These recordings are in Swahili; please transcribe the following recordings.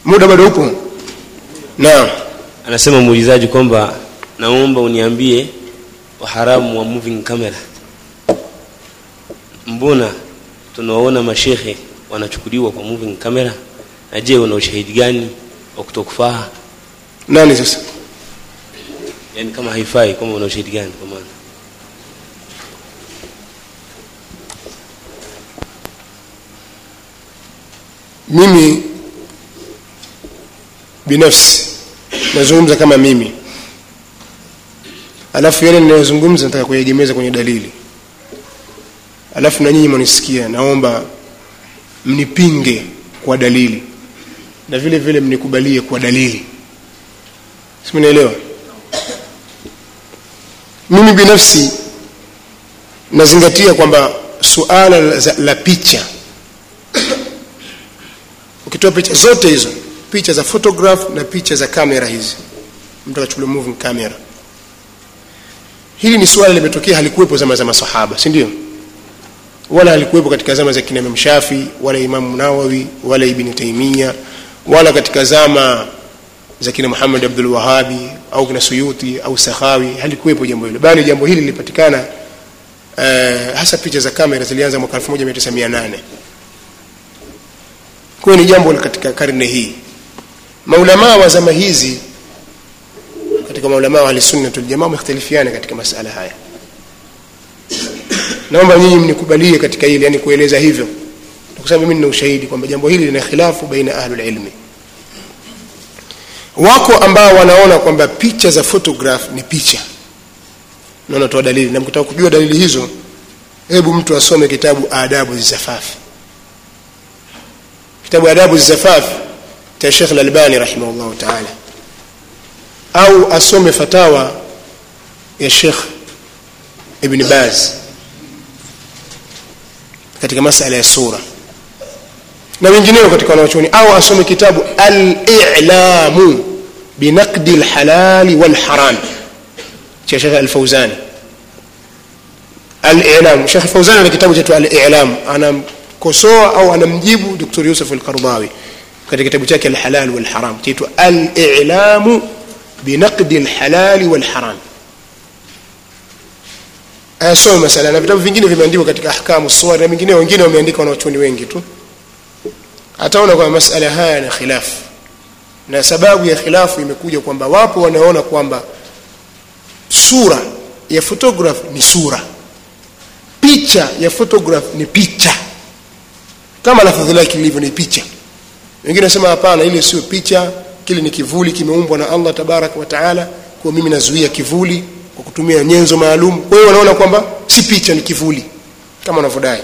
muda bado upo naam anasema muulizaji kwamba naomba uniambie uharamu wa moving camera mbona tunawaona mashekhe wanachukuliwa kwa moving camera na je una ushahidi gani wa kutokufaa nani sasa yani kama haifai kama una ushahidi gani kwa maana mimi binafsi nazungumza kama mimi alafu yale ninayozungumza nataka kuyaegemeza kwenye dalili alafu na nyinyi mwanisikia naomba mnipinge kwa dalili na vile vile mnikubalie kwa dalili simnaelewa mimi binafsi nazingatia kwamba suala la, la picha ukitoa picha zote hizo picha za photograph na picha za kamera hizi mtu akachukulia moving camera hili ni suala limetokea halikuwepo zama za masahaba si ndio wala halikuwepo katika zama za kina Imam Shafi wala Imam Nawawi wala Ibn Taymiyyah wala katika zama za kina Muhammad Abdul Wahabi au kina Suyuti au Sakhawi halikuwepo jambo hilo bali jambo hili lilipatikana uh, hasa picha za kamera zilianza mwaka 1908 kwa ni jambo katika karne hii maulamaa wa zama hizi katika maulamaa wa ahlusunna waljamaa wamekhtalifiana katika masala haya naomba nyinyi mnikubalie katika hili yani kueleza hivyo kwa sababu mimi nina ushahidi kwamba jambo hili lina khilafu baina ahlul ilmi wako ambao wanaona kwamba picha za photograph ni picha na wanatoa dalili na mkitaka kujua dalili hizo hebu mtu asome kitabu adabu zisafafi kitabu adabu zizafaf cha Sheikh Al-Albani rahimahullah ta'ala au asome fatawa ya Sheikh Ibn Baz katika masala ya sura na wengineo katika wanachuoni au asome kitabu al-i'lamu binaqdi al-halal wal-haram cha Sheikh Al-Fawzani al-i'lam Sheikh Al-Fawzani ana kitabu cha al-i'lam ana kosoa au anamjibu Dr. Yusuf al-Qardawi katika kitabu chake al-halal wal haram kiitwa al-i'lam binaqdi al-halal wal haram ayasoma masala na vitabu vingine vimeandikwa katika ahkamu suwar na vingine wengine wameandika wanachuoni wengi tu ataona kwamba masala haya na khilafu na sababu ya khilafu imekuja kwamba wapo wanaona kwamba sura ya photograph ni sura picha ya photograph ni picha kama lafadhi lake lilivyo ni picha wengine nasema hapana ile sio picha kile ni kivuli kimeumbwa na Allah tabarak wa taala kwa mimi nazuia kivuli kwa kutumia nyenzo maalum kwa hiyo wanaona kwamba si picha ni kivuli kama wanavyodai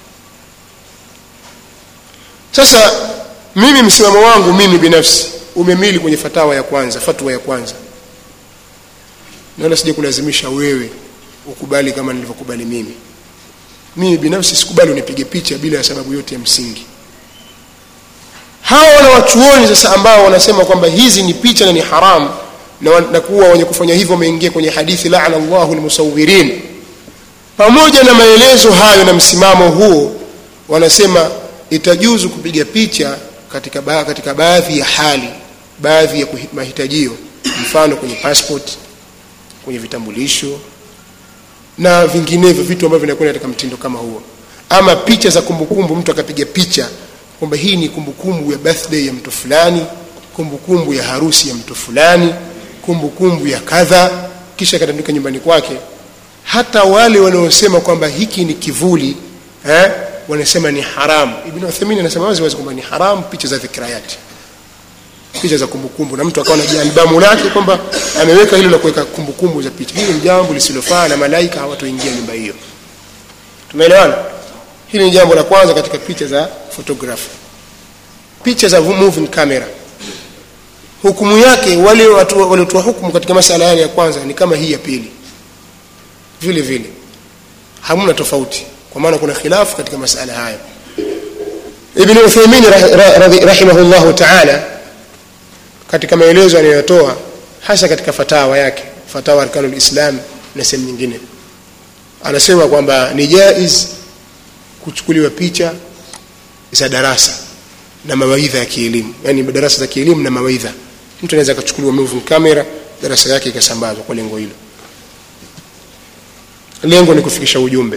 sasa mimi msimamo wangu mimi binafsi umemili kwenye fatawa ya kwanza fatwa ya kwanza naona sije kulazimisha wewe ukubali kama nilivyokubali mimi mimi binafsi sikubali unipige picha bila ya sababu yote ya msingi hawa wana wachuoni sasa ambao wanasema kwamba hizi ni picha na ni haramu na, na kuwa wenye kufanya hivyo wameingia kwenye hadithi laana Allahu almusawirin pamoja na maelezo hayo na msimamo huo wanasema itajuzu kupiga picha katika ba, katika baadhi ya hali baadhi ya mahitajio mfano kwenye passport kwenye vitambulisho na vinginevyo vitu ambavyo vinakwenda katika mtindo kama huo ama picha za kumbukumbu mtu akapiga picha kwamba hii ni kumbukumbu ya birthday ya mtu fulani kumbukumbu ya harusi ya mtu fulani kumbukumbu ya kadha kisha akatandika nyumbani kwake hata wale wanaosema kwamba hiki ni kivuli eh, wanasema ni haramu ibn Uthaymeen anasema wazi wazi kwamba ni haramu picha za dhikrayati picha za kumbukumbu na mtu akawa na albamu lake kwamba ameweka hilo la kuweka kumbukumbu za picha hili ni jambo lisilofaa na malaika hawatoingia nyumba hiyo tumeelewana hili ni jambo la kwanza katika picha za photography picha za moving camera hukumu yake wale watu waliotoa hukumu katika masala yale ya kwanza ni kama hii ya pili vile vile hamna tofauti kwa maana kuna khilafu katika masala haya ibn Uthaymeen rahimahullahu ta'ala katika maelezo anayotoa hasa katika fatawa yake fatawa arkanul islam na sehemu nyingine anasema kwamba ni jaiz kuchukuliwa picha za darasa na mawaidha ya kielimu yani darasa za kielimu na mawaidha mtu anaweza akachukuliwa moving camera darasa yake ikasambazwa kwa lengo hilo lengo ni kufikisha ujumbe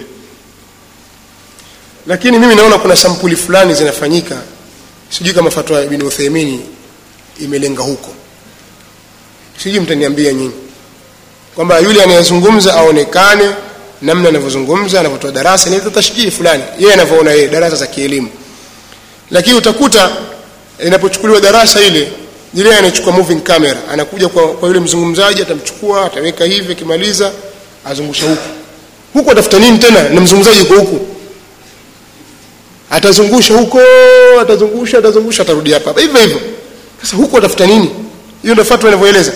lakini mimi naona kuna sampuli fulani zinafanyika sijui kama fatwa ya ibn Uthaymeen imelenga huko sijui mtaniambia nyinyi kwamba yule anayezungumza aonekane namna anavyozungumza anavyotoa darasa ni tashjii fulani yeye anavyoona yeye darasa za kielimu lakini utakuta inapochukuliwa darasa ile yule anachukua moving camera anakuja kwa, kwa yule mzungumzaji atamchukua ataweka hivi akimaliza azungusha huku huku atafuta nini tena na mzungumzaji yuko huku atazungusha huko atazungusha atazungusha atarudi hapa hapa hivyo hivyo sasa huko atafuta nini hiyo ndio fatwa inavyoeleza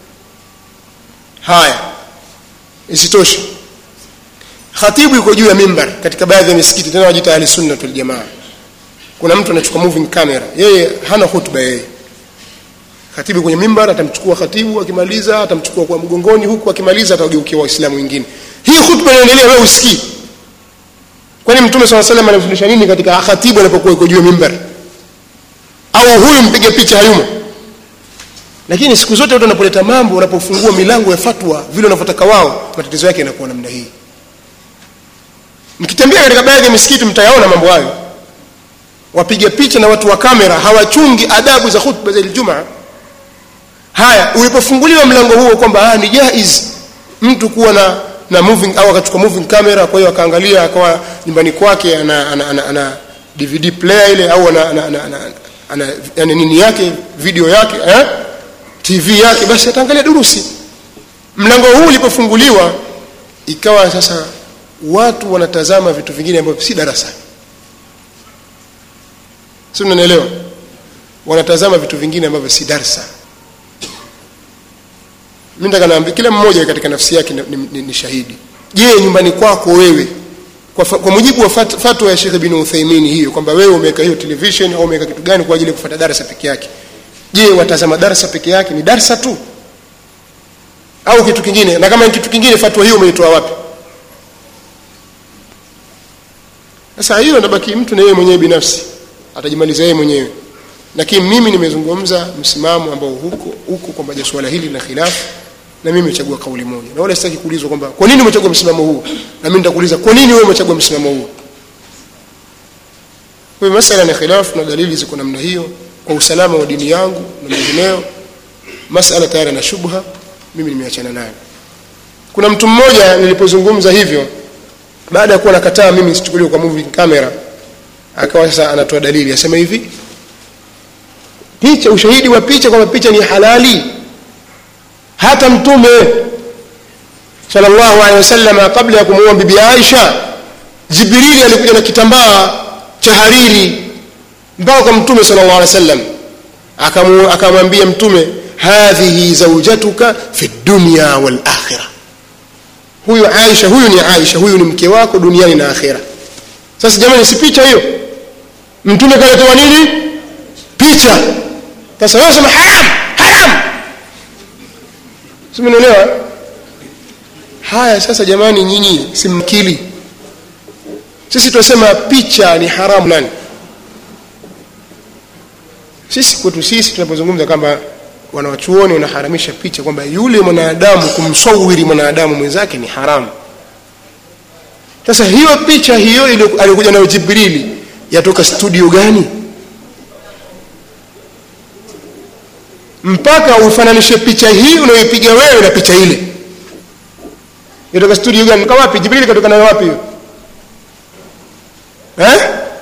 haya isitoshe khatibu yuko juu ya mimbar katika baadhi ya misikiti tena wajita ahli sunna wal jamaa kuna mtu anachukua moving camera yeye hana hutuba yeye khatibu kwenye mimbar atamchukua khatibu akimaliza atamchukua kwa mgongoni huku akimaliza atageukia waislamu wengine hii hutuba inaendelea wewe usikii kwani mtume swalla salam anafundisha nini katika khatibu anapokuwa yuko juu ya mimbar au huyu mpige picha hayumo lakini siku zote watu wanapoleta mambo wanapofungua milango ya fatwa vile wanavyotaka wao matatizo yake yanakuwa namna hii mkitembea katika baadhi ya misikiti mtayaona mambo hayo wapiga picha na watu wa kamera hawachungi adabu za khutba za Ijumaa haya ulipofunguliwa mlango huo kwamba ah ni jaiz mtu kuwa na na moving au akachukua moving camera kwa hiyo akaangalia akawa nyumbani kwake ana, ana, ana, ana DVD player ile au ana, ana, ana, ana, ana yani nini yake video yake eh? TV yake basi ataangalia durusi mlango huu ulipofunguliwa ikawa sasa watu wanatazama vitu vingine ambavyo si darasa si mnanielewa wanatazama vitu vingine ambavyo si darsa mimi nataka naambia kila mmoja katika nafsi yake ni, ni, ni shahidi je nyumbani kwako wewe kwa, kwa mujibu wa fat, fatwa ya Sheikh bin Uthaymeen hiyo kwamba wewe umeweka hiyo television au umeweka kitu gani kwa ajili ya kufuata darasa peke yake je watazama darasa peke yake ni darsa tu au kitu kingine na kama ni kitu kingine fatwa hiyo umeitoa wapi sasa hiyo nabaki mtu na yeye mwenyewe binafsi atajimaliza yeye mwenyewe lakini mimi nimezungumza msimamo ambao huko huko kwamba swala hili na khilafu na mimi nimechagua kauli moja na wala sitaki kuulizwa kwamba kwa nini umechagua msimamo huu na mimi nitakuuliza kwa nini wewe umechagua msimamo huu kwa masala na khilafu na dalili ziko namna hiyo kwa usalama wa dini yangu na mengineyo masala tayari na shubha mimi nimeachana nayo kuna mtu mmoja nilipozungumza hivyo baada ya kuwa nakataa mimi nisichukuliwe kwa moving camera akawa sasa anatoa dalili asema hivi picha ushahidi wa picha kwamba picha ni halali hata mtume sallallahu alaihi wasallam kabla ya kumuoa bibi Aisha Jibrili alikuja na kitambaa cha hariri mpaka kwa mtume sallallahu alaihi wasallam akamwambia mtume hadhihi zawjatuka fi dunya wal akhirah huyu Aisha huyu ni Aisha huyu ni mke wako duniani na akhera sasa jamani si picha hiyo mtume kaletewa nini picha sasa wewe sema haram haram simenielewa haya sasa jamani nyinyi simkili sisi tunasema picha ni haramu nani sisi kwetu sisi tunapozungumza kwamba wanawachuoni wanaharamisha picha kwamba yule mwanadamu kumsawiri mwanadamu mwenzake ni haramu sasa hiyo picha hiyo aliyokuja nayo jibrili yatoka studio gani mpaka ufananishe picha hii unayoipiga wewe na picha ile yatoka studio gani kwa wapi jibrili katoka nayo wapi hiyo eh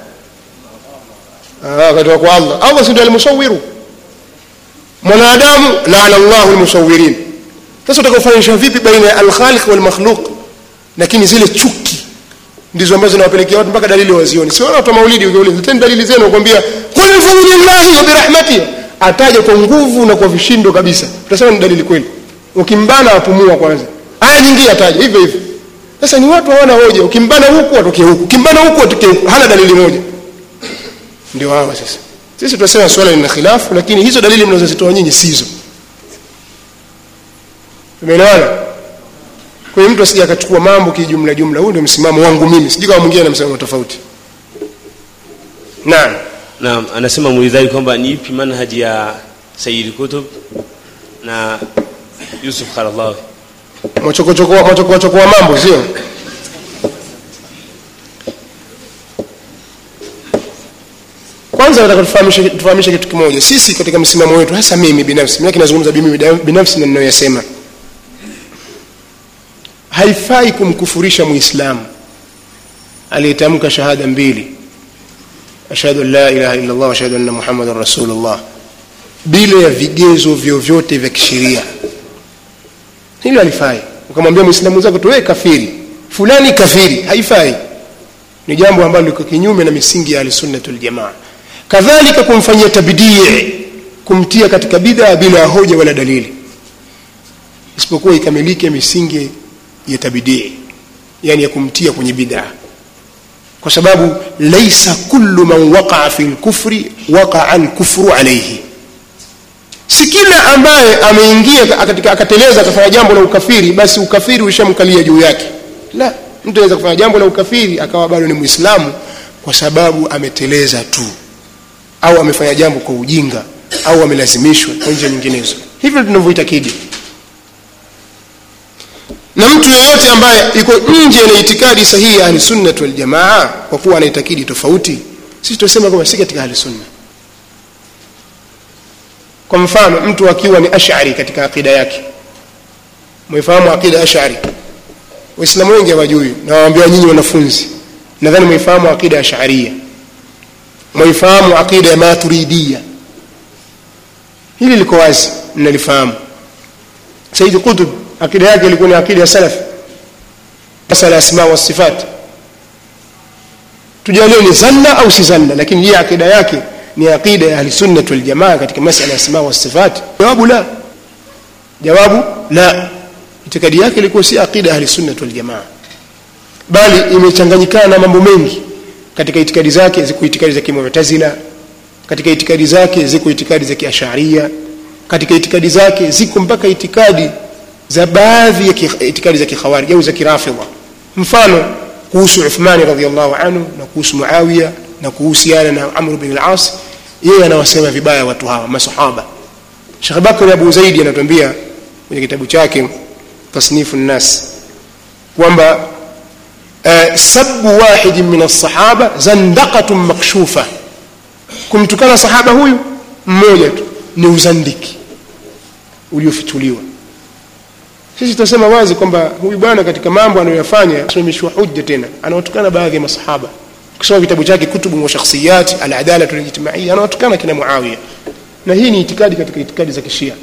ah katoka kwa Allah Allah ndio alimusawiru mwanadamu laana Allahu almusawirin sasa utakufananisha vipi baina ya al-khaliq wal makhluq lakini zile chuki ndizo ambazo zinawapelekea watu mpaka dalili wazioni si watu wa maulidi ukiuliza leteni dalili zenu kwambia qul fadlillahi wa birahmatihi ataja kwa nguvu na kwa vishindo kabisa utasema ni dalili kweli ukimbana apumua kwanza aya nyingine ataja hivyo hivyo sasa ni watu hawana hoja ukimbana huku atokee huku ukimbana huku atokee huku hana dalili moja ndio hawa sasa sisi tunasema swala lina khilafu lakini hizo dalili mnazozitoa nyinyi sizo tumeelewana kwa hiyo mtu asije akachukua mambo kijumla jumla huu ndio msimamo wangu mimi sijui kama mwingine ana msimamo tofauti naam naam anasema muulizaji kwamba ni ipi manhaji ya Sayyid Kutub na Yusuf Qaradawi mwachokochokoa mwachokoa mambo sio kwanza nataka tufahamishe tufahamishe kitu kimoja sisi katika msimamo wetu hasa mimi binafsi mimi kinazungumza mimi binafsi na ninayoyasema haifai kumkufurisha muislamu aliyetamka shahada mbili ashhadu an la ilaha illa allah wa ashhadu anna muhammadan rasulullah bila ya vigezo vyovyote vya kisheria hilo halifai ukamwambia muislamu zako tu wewe kafiri fulani kafiri haifai ni jambo ambalo liko kinyume na misingi ya ahlusunnati waljamaa kadhalika kumfanyia tabdii kumtia katika bid'a bila ya hoja wala dalili isipokuwa ikamilike misingi ya tabdii yani ya kumtia kwenye bid'a kwa sababu laisa kullu man waqa'a fi lkufri waqa'a alkufru alayhi si kila ambaye ameingia katika akateleza akafanya jambo la ukafiri basi ukafiri ushamkalia juu yake la mtu anaweza kufanya jambo la ukafiri akawa bado ni muislamu kwa sababu ameteleza tu au amefanya jambo kwa ujinga au amelazimishwa kwa njia nyinginezo hivyo tunavyoitakidi na mtu yeyote ambaye iko nje na itikadi sahihi ya ahlisunnat waljamaa kwa kuwa anaitakidi tofauti sisi tunasema kwamba si katika ahlisunna kwa mfano mtu akiwa ni ashari katika akida yake mwifahamu akida ashari waislamu wengi hawajui na waambia nyinyi wanafunzi nadhani mwifahamu akida asharia mwaifahamu aqida ya maturidia hili liko wazi mnalifahamu saidi qutb akida yake ilikuwa ni akida ya salaf masala asma wa sifat tujalie ni zanna au si zanna lakini hii akida yake ni aqida ya ahlisunnat waljamaa katika masala asma wa sifat jawabu la jawabu la itikadi yake ilikuwa si aqida ya ahlisunnat waljamaa bali imechanganyikana na mambo mengi katika itikadi zake ziko itikadi za kimutazila katika itikadi zake ziko itikadi za kiasharia katika itikadi zake ziko mpaka itikadi za baadhi ya itikadi za kikhawarij au za kirafidha mfano kuhusu Uthmani radhiallahu anhu na kuhusu Muawiya na kuhusiana na Amr bin al-As yeye anawasema vibaya watu hawa masahaba Sheikh Bakr Abu Zaidi anatuambia kwenye kitabu chake Tasnifu an-Nas kwamba Uh, sabu wahidi min alsahaba zandaqatun makshufa kumtukana sahaba huyu mmoja tu ni uzandiki uliofichuliwa sisi tunasema wazi kwamba huyu bwana katika mambo anayoyafanya asimamishwa hujja tena anawatukana baadhi ya masahaba ukisoma vitabu chake kutubu wa shakhsiyat aladalatu alijtimaiya anawatukana kina muawiya na hii ni itikadi katika itikadi za kishia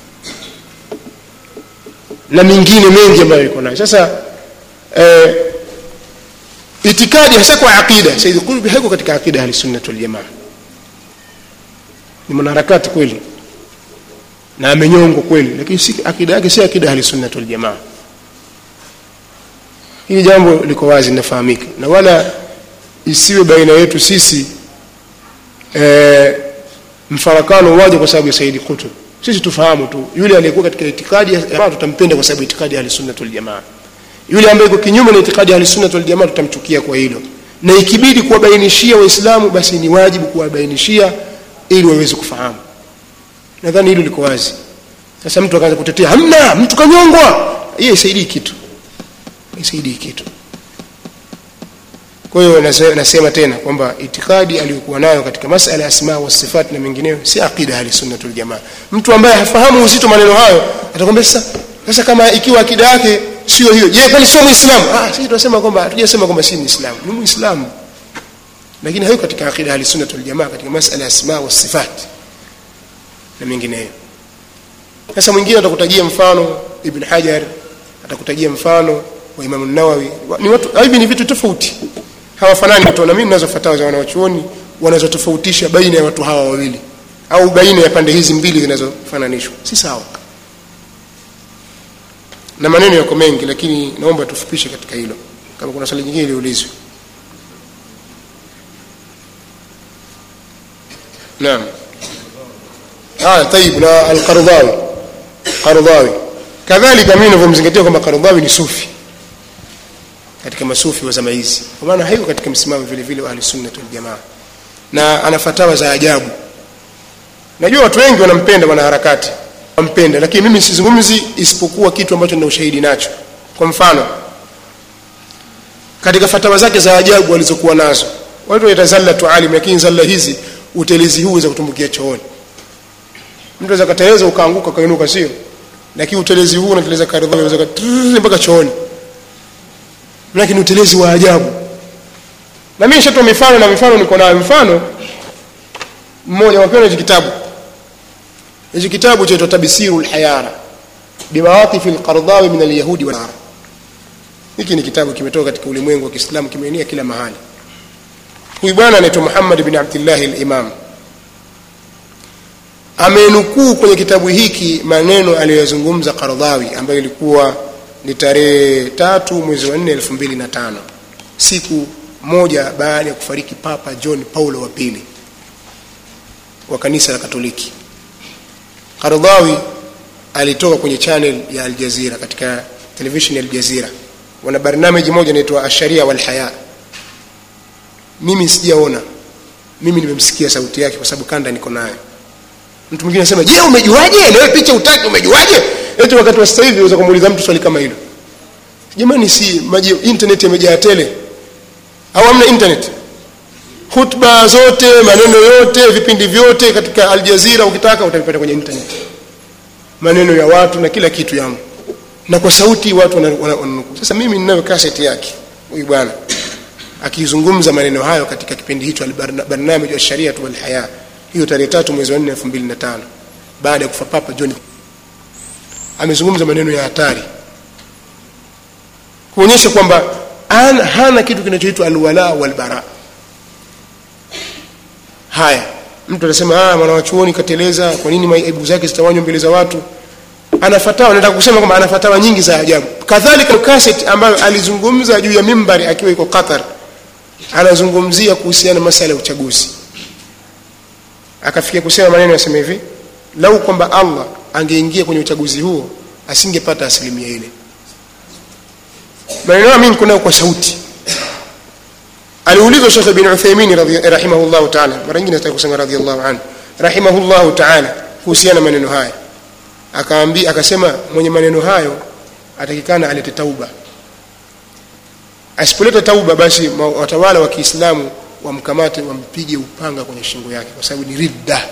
na mingine mengi ambayo iko nayo sasa eh, itikadi hasa kwa aqida said qutb haiko katika aqida ahli sunnah wal jamaa ni mwanaharakati kweli na amenyongwa kweli lakini si akida yake si akida ahli sunnah wal jamaa hili jambo liko wazi linafahamika na wala isiwe baina yetu sisi e, mfarakano waje kwa sababu ya saidi kutub sisi tufahamu tu yule aliyekuwa katika itikadi ya tutampenda kwa sababu itikadi ya ahli sunnah wal jamaa yule ambaye iko kinyume na itikadi ya ahlisunnah wal jamaa tutamchukia kwa hilo na ikibidi kuwabainishia waislamu basi ni wajibu kuwabainishia ili waweze kufahamu nadhani hilo liko wazi sasa mtu akaanza kutetea hamna mtu kanyongwa hiyo isaidii kitu isaidii kitu kwa hiyo nasema tena kwamba itikadi aliyokuwa nayo katika masala ya asma wa sifat na mengineyo si aqida ahli sunnah wal jamaa mtu ambaye hafahamu uzito maneno hayo atakwambia sasa sasa kama ikiwa akida yake sio hiyo je kwani sio muislamu ah sisi tunasema kwamba hatujasema kwamba si muislamu ni muislamu lakini hayo katika akida ahli sunnah wal jamaa katika masala ya asma wa sifat na mengineyo sasa mwingine atakutajia mfano ibn hajar atakutajia mfano wa imam an-nawawi ni watu hivi ni vitu tofauti hawafanani watu na mimi ninazo fatawa za wanawachuoni wanazotofautisha baina ya watu hawa wawili au baina ya pande hizi mbili zinazofananishwa si sawa na maneno yako mengi lakini naomba tufupishe katika hilo kama kuna swali nyingine liulizwe naam ah tayib na al-Qardawi Qardawi kadhalika mimi ninavyomzingatia kwamba Qardawi ni sufi katika masufi wa zama hizi kwa maana haiko katika msimamo vile vile wa ahli sunna wal jamaa na ana fatawa za ajabu najua watu wengi wanampenda wanaharakati wampenda lakini mimi sizungumzi isipokuwa kitu ambacho nina ushahidi nacho kwa mfano katika fatawa zake za ajabu alizokuwa nazo watu wanaita zallatu alim lakini zalla hizi utelezi huu za kutumbukia chooni mtu anaweza kateleza ukaanguka ukainuka sio lakini utelezi huu unateleza karidha unaweza mpaka chooni lakini utelezi wa ajabu na mimi nishatoa mifano na mifano niko nayo mfano mmoja wapewa hichi kitabu hichi kitabu chaitwa tabsiru lhayara bimawatifi lqardhawi min alyahudi wanara hiki ni kitabu kimetoka katika ulimwengu wa kiislamu kimeenea kila mahali huyu bwana anaitwa muhammad bin abdillahi limam amenukuu kwenye kitabu hiki maneno aliyoyazungumza qardhawi ambayo ilikuwa ni tarehe tatu mwezi wa nne elfu mbili na tano siku moja baada ya kufariki papa john paulo wa pili wa kanisa la katoliki qardhawi alitoka kwenye channel ya aljazira katika television ya aljazira wana barnamiji moja inaitwa asharia walhaya mimi sijaona mimi nimemsikia sauti yake kwa sababu kanda niko nayo mtu mwingine anasema je umejuaje nawe picha utaki umejuaje eti wakati wa sasa hivi unaweza kumuuliza mtu swali kama hilo jamani si maji internet yamejaa tele au hamna internet hutuba zote maneno yote vipindi vyote katika aljazira ukitaka utavipata kwenye internet maneno ya watu na kila kitu yamo na kwa sauti watu wananukuu sasa mimi ninayo kaseti yake huyu bwana akizungumza maneno hayo katika kipindi hicho barnamij wa shariatu walhaya hiyo tarehe tatu mwezi wa nne elfu mbili na tano baada ya kufa papa john amezungumza maneno ya hatari kuonyesha kwamba hana kitu kinachoitwa alwala walbara haya mtu anasema ah mwanawachuoni kateleza kwa nini aibu zake zitawanywa mbele za watu ana fatawa nataka kusema kwamba ana fatawa nyingi za ajabu kadhalika kaset ambayo alizungumza juu ya mimbari akiwa iko qatar anazungumzia kuhusiana na masala ya uchaguzi akafikia kusema maneno yasema hivi lau kwamba allah angeingia kwenye uchaguzi huo asingepata asilimia ile maneno hayo mimi niko nayo kwa sauti aliulizwa shekh bin uthaimin rahimahullahu taala mara nyingine nataka kusema radhiallahu anhu rahimahullahu taala kuhusiana maneno haya akaambi akasema mwenye maneno hayo atakikana alete tauba asipoleta tauba basi watawala wa kiislamu wamkamate wampige upanga kwenye shingo yake kwa sababu ni ridda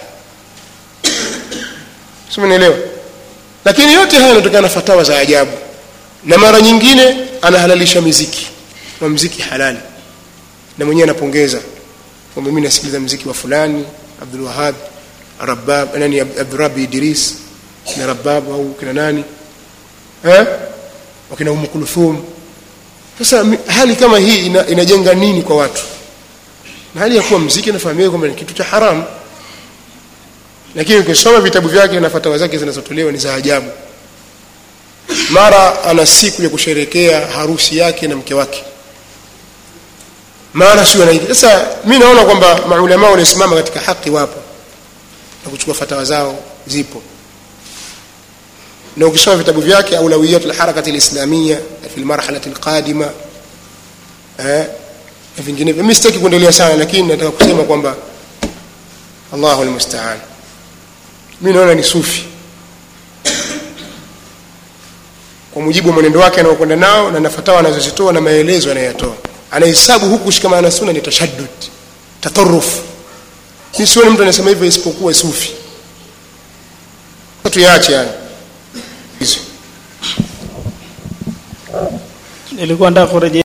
simenielewa lakini yote haya yanatokana na fatawa za ajabu na mara nyingine anahalalisha miziki na mziki halali na mwenyewe anapongeza kwamba mimi nasikiliza mziki wa fulani abdul wahab rabab nani abdurabi idris kina rabab au kina nani eh wakina umu kulthum sasa hali kama hii ina, inajenga nini kwa watu na hali ya kuwa mziki nafahamika kwamba ni kitu cha haramu lakini ukisoma vitabu vyake na fatawa zake zinazotolewa ni za ajabu mara ana siku ya kusherekea harusi yake na mke wake mara sio anaingia sasa mi naona kwamba maulama waliosimama katika haki wapo na kuchukua fatawa zao zipo na ukisoma vitabu vyake aulawiyat lharakati lislamia fi lmarhalati lqadima eh, na vinginevyo mi sitaki kuendelea sana lakini nataka kusema kwamba allahu lmustaan mi naona ni sufi kwa mujibu wa mwenendo wake anaokwenda nao na nafatawa anazozitoa na maelezo anayoyatoa anahesabu huku kushikamana na suna ni tashaddud tataruf mi sioni mtu anasema hivyo isipokuwa sufi tuyaache yani hizo nilikuwa nataka kurejea